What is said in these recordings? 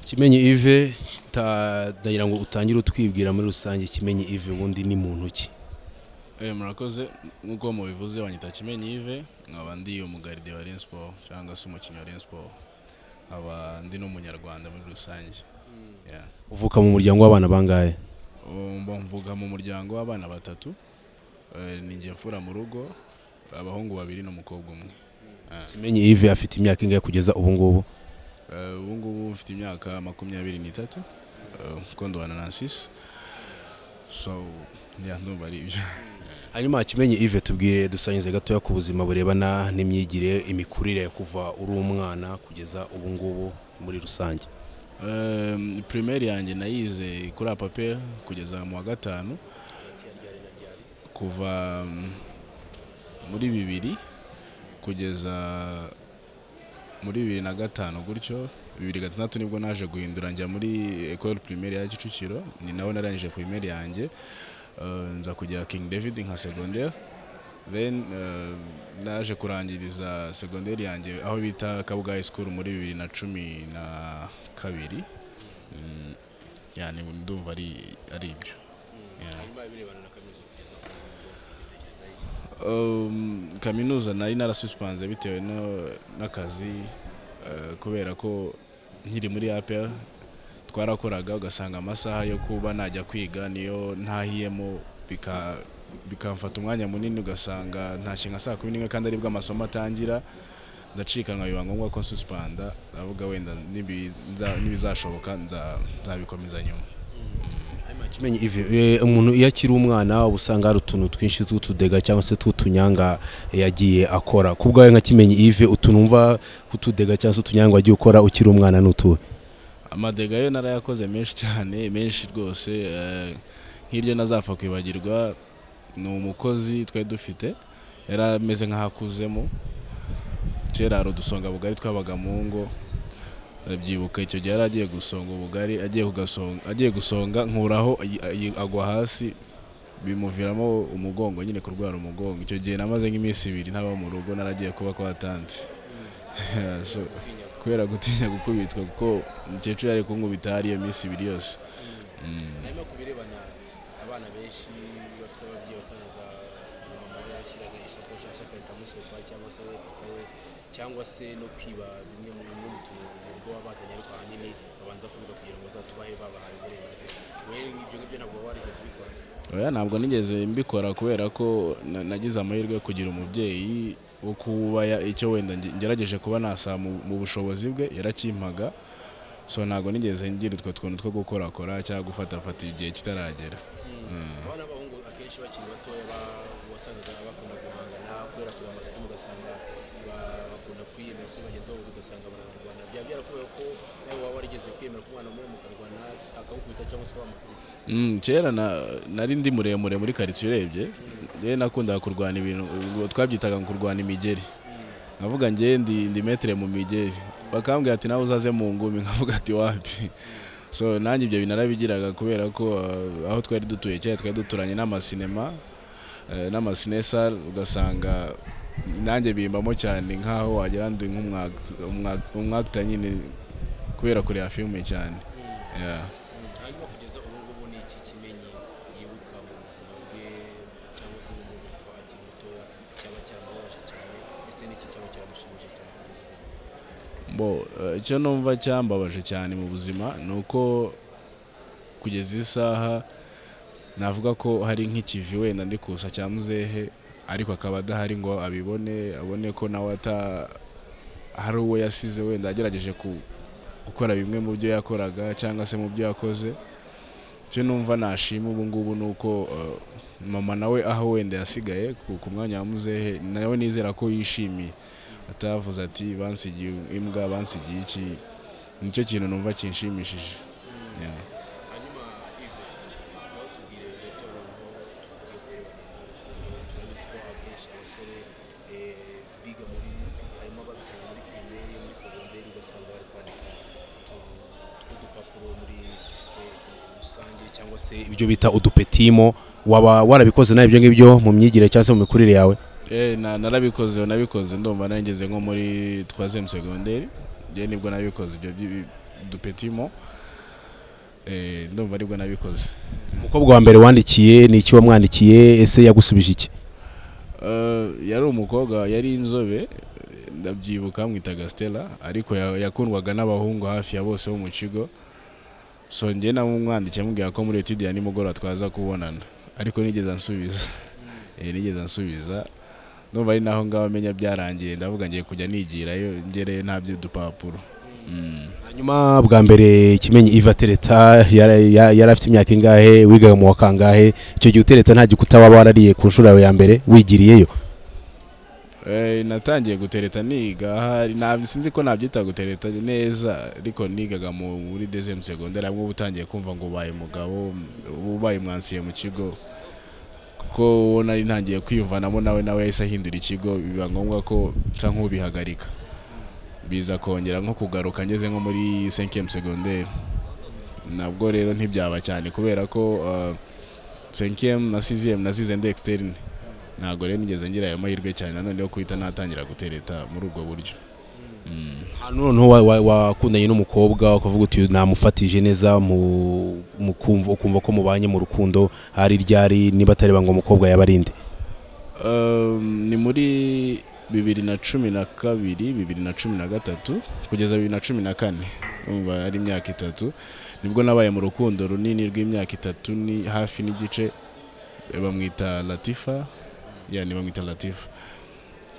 kimenyi ive ndagira ngo utangire utwibwira muri rusange kimenyi ive ubundi ni muntu ki murakoze nk'uko mubivuze banyita kimenyi ive nkaba ndi umugaride wa Rayon Sport cyangwa se umukinnyi wa Rayon Sport nkaba ndi n'umunyarwanda muri rusange Yeah. uvuka mu muryango w'abana bangahe Um, mvuga mu muryango w'abana batatu Eh, ni njye mfura mu rugo abahungu babiri n'umukobwa umwe kimenyi ive afite imyaka ingahe kugeza ubu ngubu Eh, ubu ngubu mfite imyaka makumyabiri n'itatu Eh, kuko ndubana na sisi so yeah, ndumva ari ibyo hanyuma kimenyi ive tubwire dusangize gatoya ku buzima burebana n'imyigire imikurire kuva uri umwana kugeza ubu ngubu muri rusange Um, primaire yanjye nayize kuri apape kugeza mu wa gatanu kuva um, muri bibiri kugeza muri bibiri na gatanu gutyo bibiri gatandatu nibwo naje guhindura njya muri ecole primaire ya kicukiro ni naho narangije primaire yanjye Uh, nza kujya king david nka secondaire then uh, naje kurangiriza secondaire yanjye aho bita kabuga high school muri bibiri na cumi na kabiri Mm, yani ndumva ari ari ibyo Yeah. Um, kaminuza nari narasusipanze bitewe no- n'akazi eh, kubera ko nkiri muri APR twarakoraga ugasanga amasaha yo kuba najya kwiga niyo ntahiyemo bika- bikamfata umwanya munini ugasanga ntashinga saa kumi n'imwe kandi aribwo amasomo atangira ndacikanwa biba ngombwa ko nsuspanda ndavuga wenda nibi- nza- nibizashoboka nza- nzabikomeza nyuma kimenyi ive eh, umuntu iyo akiri umwana uba usanga hari utuntu twinshi tw'utudega cyangwa se tw'utunyanga eh, yagiye akora ku bwawe nka kimenyi ive utunumva kutudega cyangwa se utunyanga wagiye ukora ukiri umwana n'utuwe amadega yo narayakoze menshi cyane menshi rwose eh, nk'iryo nazapfa kwibagirwa ni umukozi twari dufite yari ameze nk'aho akuzemo kera hari udusonga bugari twabaga mu ngo ndabyibuka icyo gihe yari agiye gusonga ubugari agiye kugasonga agiye gusonga nkuraho ayi- ayi- agwa hasi bimuviramo umugongo nyine kurwara umugongo icyo gihe namaze nk'iminsi ibiri ntaba mu rugo naragiye kuba kwa tante So, kubera gutinya gukubitwa kuko umukecuru yari kunkubita hari iyo minsi ibiri yose Mm. hanyuma ku birebana abana benshi bafite ababyeyi wasangaga mama we yashyiraga isakoshi hasi agahita amusohoka cyangwa se we papa we cyangwa se no kwiba bimwe mu bimwe mu tuntu mu rugo babazanye ariko ahanini babanza kubiga kugira ngo bazatubahe babahaye uburenganzira wewe ibyo ngibyo ntabwo waba warigeze ubikora oya ntabwo nigeze mbikora kubera ko na- nagize amahirwe yo kugira umubyeyi wo kuba ya- icyo wenda nge- ngerageje kuba nasa mu mu bushobozi bwe yarakimpaga so ntabwo nigeze ngira utwo tuntu two gukorakora cyangwa gufatafata igihe kitaragera abana b'abahungu akenshi bakiri batoya ba- wasangaga bakunda guhangana kubera kureba amafilime ugasanga ba- bakunda kwiyemera kuri bagenzi babo ugasanga bararwana byaba byarakubayeho ko nawe waba warigeze kwiyemera ko umwana muri mukarwana akagukubita cyangwa se wamukubita Mm, kera na- nari ndi muremure muri karitsiye urebye njyewe nakundaga kurwana ibintu ubwo twabyitaga ngo kurwana imigeri nkavuga njyewe ndi ndi metere mu migeri bakambwira ati nawe uzaze mu ngumi nkavuga ati wapi so nanjye ibyo bintu narabigiraga kubera ko uh, aho twari dutuye kera twari duturanye n'amasinema eh, n'amasinesa ugasanga nanjye bimbamo cyane nk'aho wagira ndi nk'umwag- umwag- umwagita nyine kubera kureba filime cyane Yeah. hanyuma kugeza ubu ngubu ni iki kimenyi yibuka mu buzima bwe cyangwa se mu muntu kuva akiri mutoya cyaba cyaramubabaje cyane ese n'iki cyaba cyaramushimishije cyane kugeza ubu bo eh, icyo numva cyambabaje cyane mu buzima ni uko kugeza isaha navuga ko hari nk'ikivi wenda ndi kusa cya muzehe ariko akaba adahari ngo abibone abone ko nawe ata hari uwo yasize wenda agerageje ku- gukora bimwe mu byo yakoraga cyangwa se mu byo yakoze icyo numva nashima ubu ngubu ni uko eh, mama nawe aho wenda yasigaye ku ku mwanya wa muzehe nawe nizera ko yishimiye atavuze ati bansigiye imbwa bansigiye iki nicyo kintu numva kinshimishije Yeah. hanyuma ive nawe tubwire gato noneho tugiye kurebana turabizi ko akenshi abasore eh, biga muri harimo ababitanga muri pirimeri muri segonderi ugasanga bari kwandika utu- udupapuro muri eh, rusange cyangwa se ibyo bita udupetimo waba warabikoze nawe ibyo ngibyo mu myigire cyangwa se mu mikurire yawe Eh, na- narabikoze nabikoze ndumva nageze nko muri troisième secondaire njye nibwo nabikoze ibyo byi- dupetimo ndumva aribwo nabikoze umukobwa wa mbere wandikiye ni iki wamwandikiye ese yagusubije iki Eh, yari umukobwa yari inzobe ndabyibuka mwitaga stella ariko ya- yakundwaga n'abahungu hafi ya bose bo mu kigo so njye namumwandikiye amubwira ko muri etude ya nimugoroba twaza kubonana ariko nigeze ansubiza Eh, nigeze ansubiza ndumva ari naho ngaho amenya byarangiye ndavuga ngiye kujya nigirayo ngereyo ntabyo dupapuro Mm. hanyuma bwa mbere kimenyi iva tereta yari ya- yari afite imyaka ingahe wigaga mu wa kangahe icyo gihe utereta nta gikuta waba warariye ku nshuro yawe ya mbere wigiriyeyo Eh, natangiye gutereta niga ahari ntabwo sinzi ko nabyita gutereta neza ariko nigaga mu- muri dezemu segonderi hamwe uba utangiye kumva ngo ubaye umugabo uba ubaye umwansiye mu kigo kuko uwo nari ntangiye kwiyumvanamo nawe nawe yahise ahindura ikigo biba ngombwa ko nsa nk'ubihagarika biza kongera nko kugaruka ngeze nko muri senkiyemu segonderi nabwo rero ntibyaba cyane kubera ko senkiyemu na siziyemu nazize ndi ekisiterine ntabwo rero nigeze ngira ayo mahirwe cyane nanone yo guhita natangira gutereta muri ubwo buryo hano noneho wa- wa- wakundanye n'umukobwa ukavuga uti "Uyu namufatije neza mu mu kumva ukumva ko mubanye mu rukundo hari ryari niba atari ngo umukobwa yabarinde Um, ni muri bibiri na cumi na kabiri bibiri na cumi na gatatu kugeza bibiri na cumi na kane umva ari imyaka itatu nibwo nabaye mu rukundo runini rw'imyaka itatu ni hafi n'igice bamwita latifa ya ni bamwita latifa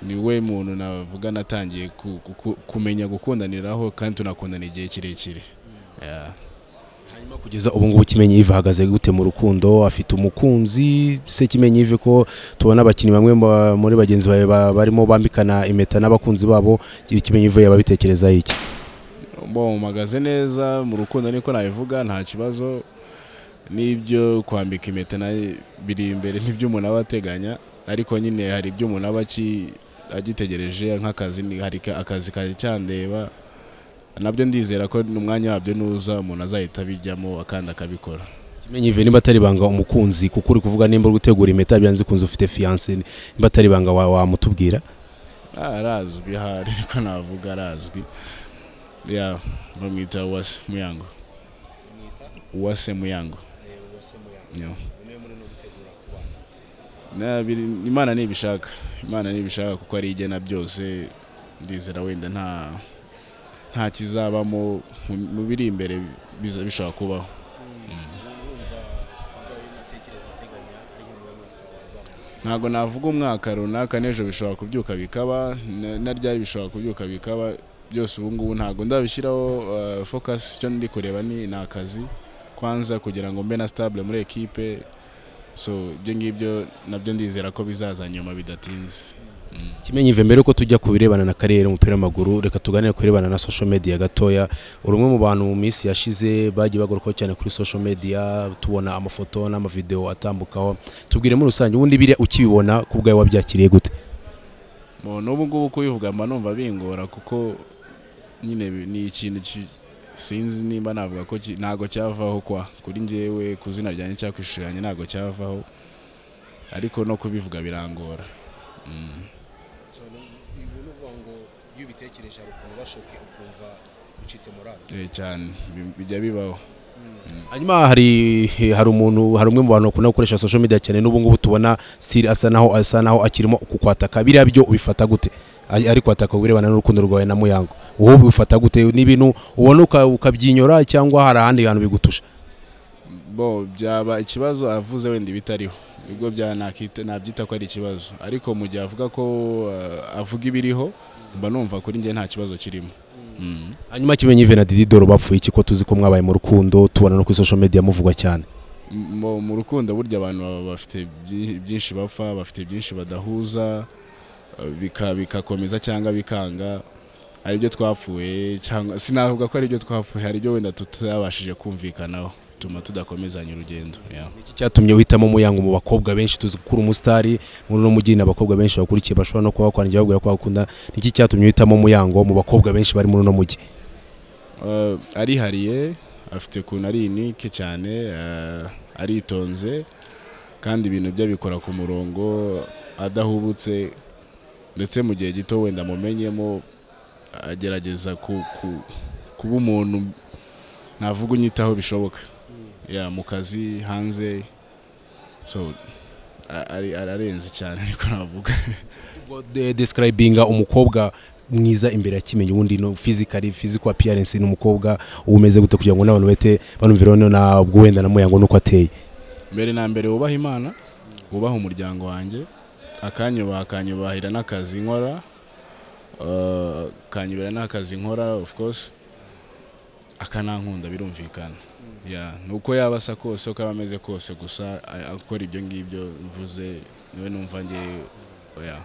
ni we muntu navuga natangiye ku- ku- ku- kumenya gukundaniraho kandi tunakundana igihe kirekire Yeah. hanyuma kugeza ubu ngubu kimenyi iva ahagaze gute mu rukundo afite umukunzi se kimenyi ive ko tubona abakinnyi bamwe ba- muri bagenzi bawe ba- barimo bambikana impeta n'abakunzi babo kimenyi ive yababitekerezaho iki Bon, mpagaze neza mu rukundo niko nabivuga nta kibazo n'ibyo kwambika impeta na biri imbere n'ibyo umuntu aba ateganya ariko nyine hari ibyo umuntu aba aki- agitegereje nk'akazi ni- hari ka- akazi kari cyandeba nabyo ndizera ko n'umwanya wabyo nuza umuntu azahita abijyamo akandi akabikora kimenyi ive niba atari ibanga umukunzi kuko uri kuvuga nimba uri gutegura impeta byanze kunzi ufite fiyanse niba atari ibanga wa- wamutubwira Ah, arazwi hari ariko navuga arazwi ya bamwita uwase muyango uwase muyango Yeah. Na, biri- imana ntibishaka imana ntibishaka kuko ari igena byose ndizera wenda nta nta kizabamo mu- mu biri imbere biza- bishobora kubaho ntabwo navuga umwaka runaka n'ejo bishobora kubyuka bikaba na- na ryari bishobora kubyuka bikaba byose ubu ngubu ntabwo ndabishyiraho uh, focus icyo ndi kureba ni ni akazi kwanza kugira ngo mbe na stable muri ekipe so ibyo ngibyo nabyo ndizera ko bizaza nyuma bidatinze kimenyi ive mbere yuko tujya ku birebana na kariyeri y'umupira w'amaguru reka tuganire ku birebana na social media gatoya uri umwe mu bantu mu minsi yashize bagiye bagarukaho cyane kuri social media tubona amafoto n'amavideo atambukaho tubwire muri rusange ubundi biriya ukibibona ku bwawe wabyakiriye gute Mu- n'ubu ngubu kubivuga mba numva bingora kuko nyine bi- ni ikintu ki- sinzi nimba navuga ko ki- ntago cyavaho kwa kuri njyewe ku zina ryanjye cyangwa ku ishusho yanjye ntago cyavaho ariko no kubivuga birangora Mm. ubu ni ukuvuga ngo iyo ubitekereje hari ukuntu bashoke ukumva ucitse morale Eh, cyane bi- bijya bibaho hanyuma hari hari umuntu hari umwe mu bantu bakunda gukoresha social media cyane n'ubu ngubu tubona siri asa naho asa naho akirimo kukwataka biriya byo ubifata gute Ari- ari kwataka ku birebana n'urukundo rwawe na muyango wowe ubifata gute ni ibintu ubona uka- ukabyinyura cyangwa hari ahandi hantu bigutusha bo byaba ikibazo avuze wenda ibitariho nibwo bya nakita- nabyita ko ari ikibazo ariko mu gihe avuga ko eh, avuga ibiriho mba numva kuri njye nta kibazo kirimo Mm. hanyuma kimenyi ive na didi doro bapfuye iki ko tuzi ko mwabaye mu rukundo tubona no kuri social media muvugwa cyane mu mu rukundo burya abantu baba bafite byi- byinshi bapfa bafite byinshi badahuza eh, bika- bigakomeza cyangwa bikanga hari ibyo twapfuye cyangwa sinavuga ko hari ibyo twapfuye hari ibyo wenda tutabashije kumvikanaho bituma tudakomezanya urugendo yeah. iki cyatumye uhitamo muyango mu bakobwa benshi tuzi ko uri umusitari muri uno mujyi ni abakobwa benshi bakurikiye bashobora no kuba bakwandikiye babwira ko bakunda iki cyatumye uhitamo muyango mu bakobwa benshi bari muri uno mujyi Eh, arihariye afite ukuntu ari inike cyane eh, aritonze kandi ibintu bye abikora ku murongo adahubutse ndetse mu gihe gito wenda amumenyemo agerageza ku- ku- kuba umuntu navuga unyitaho bishoboka ya mu kazi hanze so a- ari- ararenze cyane ariko navuga ubwo de- describinga umukobwa mwiza imbere ya kimenyi ubundi no physically physical appearance n'umukobwa uba umeze gute kugira ngo n'abantu bahite banumviraho no na ubwo wenda na muyango nuko ateye mbere na mbere wubaha imana wubaha umuryango wanjye akanyubaha akanyubahira n'akazi nkora eh, akanyubahira n'akazi nkora of course akanankunda birumvikana Yeah, ni uko yaba asa kose uko aba ameze kose gusa a- akora ibyo ngibyo mvuze niwe numva njye oya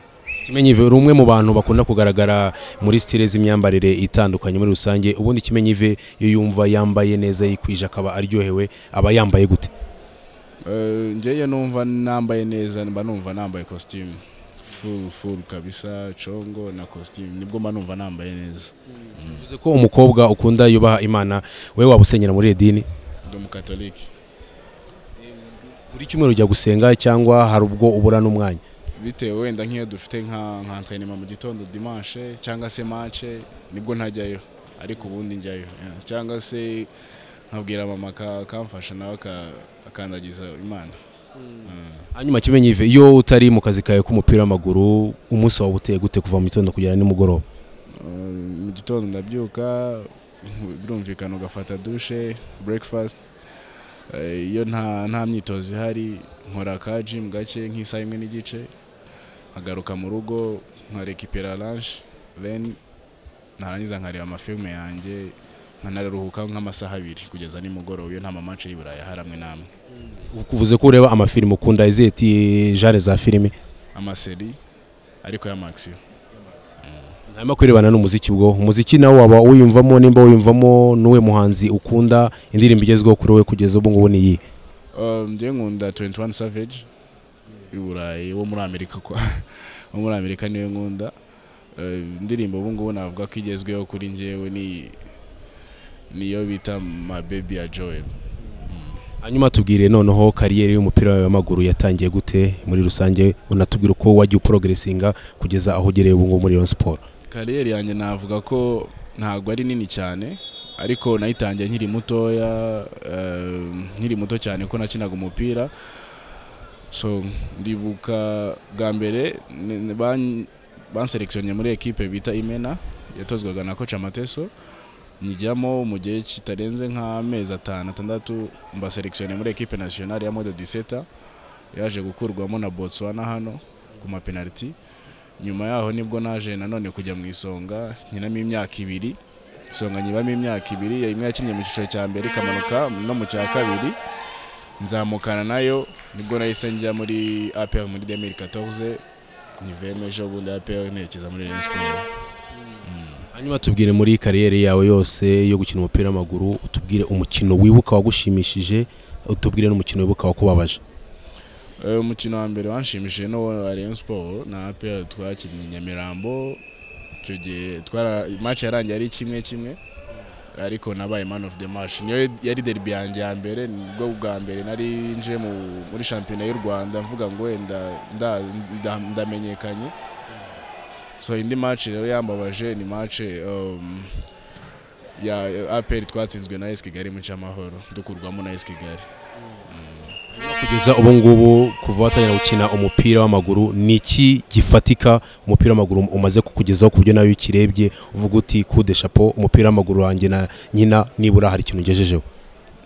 kimenyi ive uri umwe mu bantu bakunda kugaragara muri stile z'imyambarire itandukanye muri rusange ubundi kimenyi ive iyo yumva yambaye neza yikwije akaba aryohewe aba yambaye gute Eh, njyewe numva nambaye neza mba numva nambaye costume full full kabisa congo na costume nibwo mba numva nambaye neza uvuze ko umukobwa ukunda yubaha imana we waba usenyera muri edini ndi umukatolike buri cyumweru ujya gusenga cyangwa hari ubwo ubura n'umwanya bitewe wenda nk'iyo dufite nka nka entrenema mu gitondo dimanche cyangwa se manche nibwo ntajyayo ariko ubundi njyayo yeah. cyangwa se nkabwira mama aka- akamfasha nawe aka- akandagiza imana hanyuma kimenyi ive iyo utari mu kazi kawe k'umupira w'amaguru umunsi wawe uteye gute kuva mu gitondo kugera nimugoroba Uh, mu gitondo ndabyuka nku- birumvikana ugafata dushe breakfast Eh, iyo nta nta myitozo ihari nkora ka gym gake nk'isaha imwe n'igice nkagaruka mu rugo nkarekipera lunch then narangiza nkareba amafilme yanjye nkanaruhuka nk'amasaha abiri kugeza nimugoroba iyo nta mamace y'iburayi aha hamwe n'amwe uvuze ko ureba amafilimi ukunda izihe ti- genre za filime amaseri ariko y'amakisiyo hanyuma kwirebana n'umuziki bwo umuziki nawe waba wiyumvamo nimba wiyumvamo n'uwe muhanzi ukunda indirimbo igezweho kuri wowe kugeza ubu ngubu ni iyi Um, njye nkunda 21 Savage y'uburayi wo muri Amerika kwa wo muri Amerika niwe nkunda Eh, indirimbo ubu ngubu navuga ko igezweho kuri njyewe ni niyo bita My Baby ya Joel hanyuma tubwire noneho kariyeri y'umupira wawe w'amaguru yatangiye gute muri rusange unatubwira uko wagiye uporogeresinga kugeza aho ugereye ubu ngubu muri Rayon Sport kariyeri yanjye navuga ko ntabwo ari nini cyane ariko nayitangiye nkiri mutoya eh, nkiri muto cyane ko nakinaga umupira so ndibuka bwa mbere ni- ni ban- banserekisiyonye muri ekipe bita imena yatozwaga na koca amateso nyijyamo mu gihe kitarenze nk'amezi atanu atandatu mbaserekisiyonye muri ekipe nasiyonari ya mode diseta yaje gukurwamo na botswana hano ku mapenaliti nyuma yaho nibwo naje nanone kujya mu isonga nkinamo imyaka ibiri isonga nyibamo imyaka ibiri imwe yakinnye mu cyiciro cya mbere ikamanuka no mu cya kabiri nzamukana nayo nibwo nahise njya muri APR muri 2014 nyivemeje ubundi APR nerekeza muri Rayon Sports hanyuma tubwire muri kariyeri yawe yose yo gukina umupira w'amaguru utubwire umukino wibuka wagushimishije utubwire n'umukino wibuka wakubabaje Eh, umukino wa mbere wanshimishije no wa Rayon Sports na APR twakinnye i Nyamirambo icyo gihe twara match yarangiye ari kimwe kimwe ariko nabaye man of the match niyo yari derby yanjye ya mbere nibwo bwa mbere nari nje mu- muri shampiyona y'u Rwanda mvuga ngo wenda nda- nda- ndamenyekanye so indi match rero yambabaje ni match um, ya APR twatsinzwe na AS Kigali mu cyamahoro dukurwamo na AS Kigali kugeza ubu ngubu kuva watangira gukina umupira w'amaguru ni iki gifatika umupira w'amaguru umaze kukugezaho ku buryo nawe iyo ukirebye uvuga uti kude shapo umupira w'amaguru wanjye na nyina nibura hari ikintu ugejejeho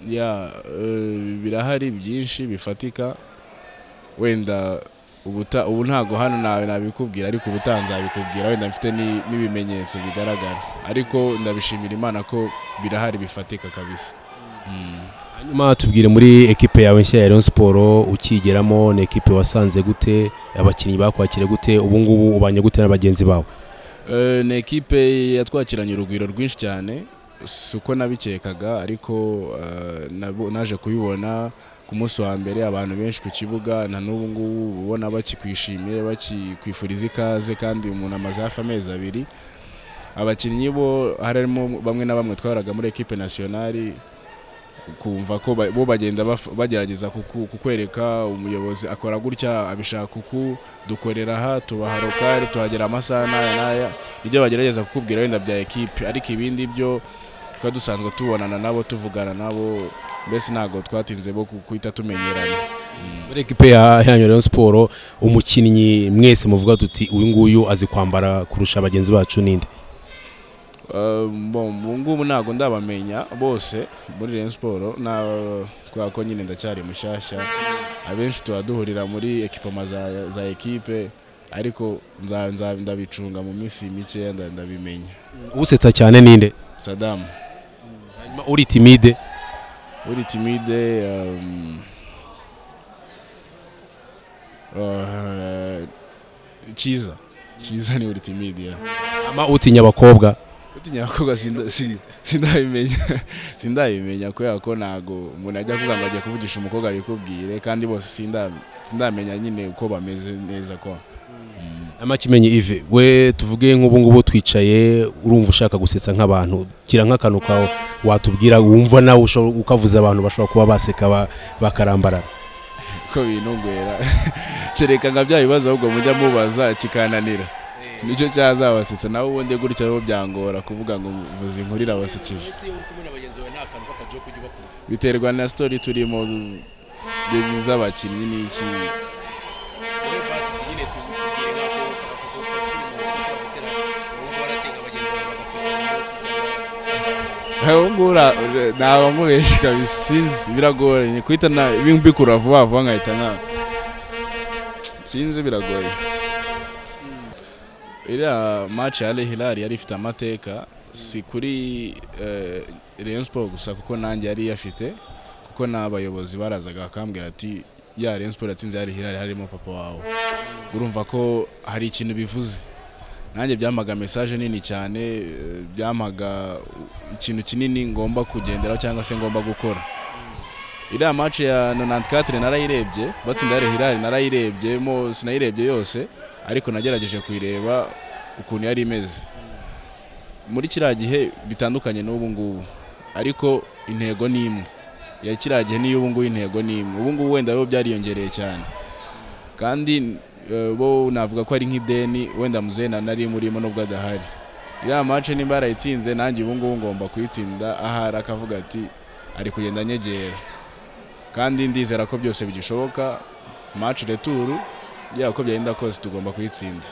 ya eh, birahari byinshi bifatika wenda ubuta ubu ntago hano nawe nabikubwira ariko ubutaha nzabikubwira wenda mfite ni- n'ibimenyetso bigaragara ariko ndabishimira imana ko birahari bifatika kabisa hanyuma tubwire muri ekipe yawe nshya ya Rayon Sport ukigeramo ni ekipe wasanze gute abakinnyi bakwakira gute ubu ngubu ubanye gute na bagenzi bawe Eh, ni ekipe yatwakiranye urugwiro rwinshi cyane si uko nabikekaga ariko eh, nabo- naje kubibona ku munsi wa mbere abantu benshi ku kibuga na n'ubu ngubu ubona bakikwishimiye bakikwifuriza ikaze kandi umuntu amaze hafi amezi abiri abakinnyi bo harimo bamwe na bamwe twaraga muri ekipe nasiyonari kumva ko ba- bo bagenda baf- bagerageza kuku- kukwereka umuyobozi akora gutya abishaka uku dukorera aha tubaha lokali tuhagera amasaha n'aya n'aya ibyo bagerageza kukubwira wenda bya ekipe ariko ibindi byo twari dusanzwe tubonana nabo tuvugana nabo mbese ntabwo twatinze bo guhita tumenyerana muri ekipe ya ya Rayon siporo umukinnyi mwese muvuga tuti uyu nguyu azi kwambara kurusha bagenzi bacu ninde Eh, bon ubu ngubu ntabwo ndabamenya bose muri Rayon Sport na kubera ko nyine ndacyari mushyashya abenshi tuba duhurira muri ekipoma za, za ekipe ariko nza- nza- ndabicunga mu minsi mikeya nda- ndabimenya usetsa cyane ninde Saddam hanyuma uri timide uri timide um, uh, Chiza Chiza ni uri timide yeah. ama utinya abakobwa utinya abakobwa sinda- sin- sindabimenya sindabimenya kubera ko ntago umuntu ajya kuvuga ngo agiye kuvugisha umukobwa yikubwire kandi bose sinda- sindamenya nyine uko bameze neza ko ama kimenyi ive we tuvuge nk'ubu ngubu twicaye urumva ushaka gusetsa nk'abantu gira nk'akantu kawe watubwira wumva nawe ushobora- ukavuza abantu bashobora kuba baseka ba- bakarambarara ko binogwera kereka nka bya bibazo ahubwo mujya mubaza kikananira nicyo cyazabasetsa nawe ubundi gutya bo byangora kuvuga ngo vuza inkurire abasekeje ese uri kumwe na bagenzi bawe nta kantu k'akajo kujya ubakubita biterwa na sitori turimo z'abakinnyi n'iki wowe basi nyine tubwire ntabwo ako kuri mu mutwe ushobora gutera ubu waratenga abagenzi bawe bagaseka bose ubu ngubu ntabwo mubeshye kabisa sinzi biragoranye guhita na- mbikura vuba vuba nkahita nka sinzi biragoye iriya maci ya rehirari yari ifite amateka si kuri eh, Rayon Sport gusa kuko nanjye yari iyafite kuko n'abayobozi barazaga bakambwira ati ya Rayon Sport yatsinze ya rehirari harimo papa wawe urumva ko hari ikintu bivuze nanjye byampaga mesaje nini cyane eh, byampaga ikintu kinini ngomba kugenderaho cyangwa se ngomba gukora iriya maci ya 94 narayirebye batsinda yari hirari narayirebye mo sinayirebye yose ariko nagerageje kuyireba ukuntu yari imeze muri kiriya gihe bitandukanye n'ubu ngubu ariko intego ni imwe ya kiriya gihe n'iyo ubu ngubu intego ni imwe ubu ngubu wenda bo byariyongereye cyane kandi eh, bo navuga ko ari nk'ideni wenda muzehe na nari murimo nubwo adahari iriya mace nimba yarayitsinze nanjye ubu ngubu ngomba kuyitsinda ahari akavuga ati ari kugenda anyegera kandi ndizera ko byose bigishoboka mace returu yaba ko byagenda kose tugomba kuyitsinda